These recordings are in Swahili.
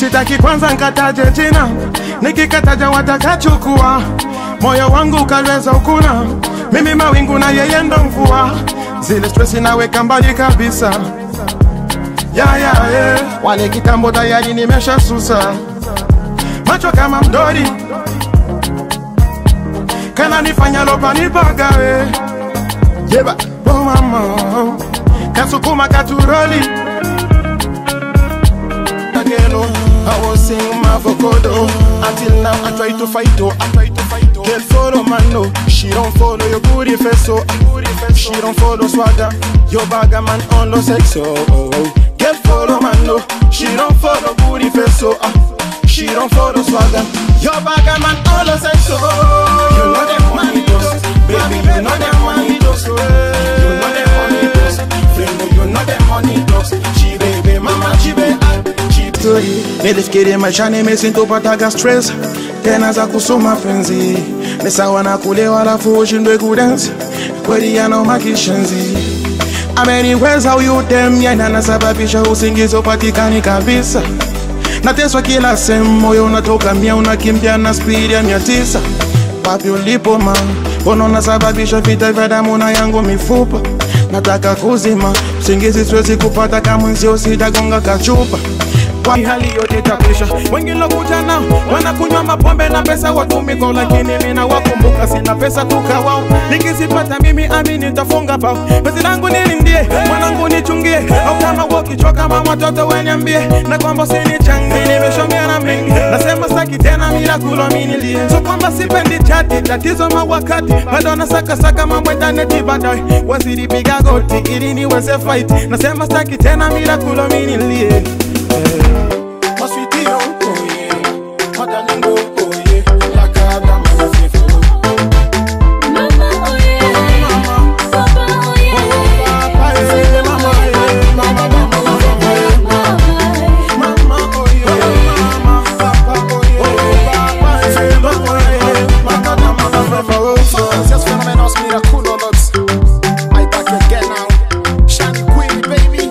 sitaki kwanza nkataje jina, nikikataja watakachukua moyo wangu ukalweza ukuna, mimi mawingu na yeye ndo mvua, zile stresi naweka mbali kabisa ya ya yeah. Wale kitambo tayari nimesha susa, macho kama mdori kana nifanya lopa nipagawe jeba oh mama kasukuma katuroli Agelo, I was sing my vocodo Until now I try to fight oh, I try to fight oh. Girl follow man no, she don't follow your booty face so She don't follow swagger, your bagger man on the sex oh, oh, oh. Girl follow man no, she don't follow booty face so She don't follow swagger, your bagger man on the sex oh. You know them money does, baby you know them money does You know them money does, friend you know them money does She baby mama, she baby story nilifikiri maisha nimesintopataga stress tena za kusoma penzi ni sawa na kulewa alafu ushindwe kudensi kweli yanauma kishenzi ameniweza huyu dem yana nasababisha usingizi upatikani kabisa nateswa kila sehemu moyo unatoka mia unakimbia na spidi ya mia tisa wapi ulipo ma mbona unasababisha vita vya damu na yangu mifupa nataka kuzima usingizi siwezi kupata kamwenzio sitagonga kachupa kwa hali yote tapisha wengine kuja nao wanakunywa mapombe na pesa watumiko lakini mimi nawakumbuka sina pesa tukawao nikizipata mimi amini nitafunga pao pesa langu nilindie mwanangu nichungie au kama wakichoka mama watoto weniambie na kwamba sinichangi nimeshomea na mengi nasema saki tena mila kulominilie so kwamba sipendi chati tatizo mawakati bado nasaka saka mambo intaneti baadaye wazidi piga goti ili niweze fight nasema saki tena mila kulominilie My sweetie, oh, oh yeah. My darling, oh, oh yeah. Like a diamond, my faithful. Mama oye, papa oye, Papa, eh, mama, eh, mama, mama, mama, eh. Mama, oh yeah. Mama, papa, oh yeah. Papa, eh, mama, eh. Like a diamond, my faithful. Gracias, fenómenos miraculosos. I back again now. Shiny Queen, baby.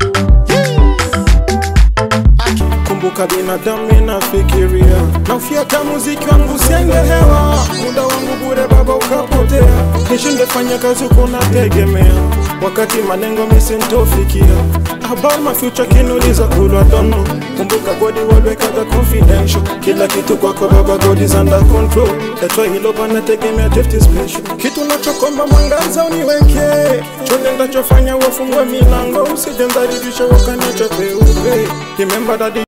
kumbuka binadamu inafikiria naufyata muziki wangu siende hewa muda wangu bure baba ukapotea nishingefanya kazi kunategemea wakati manengo misintofikia about my future kinuliza kulwa dono kumbuka godi walwekaga confidential kila kitu kwako baba god is under control that's why hilo panategemea tefti special kitu nachokomba mwangaza uniweke chonde ndachofanya wafungue milango usijendharibisha wakaniacha peupe remember that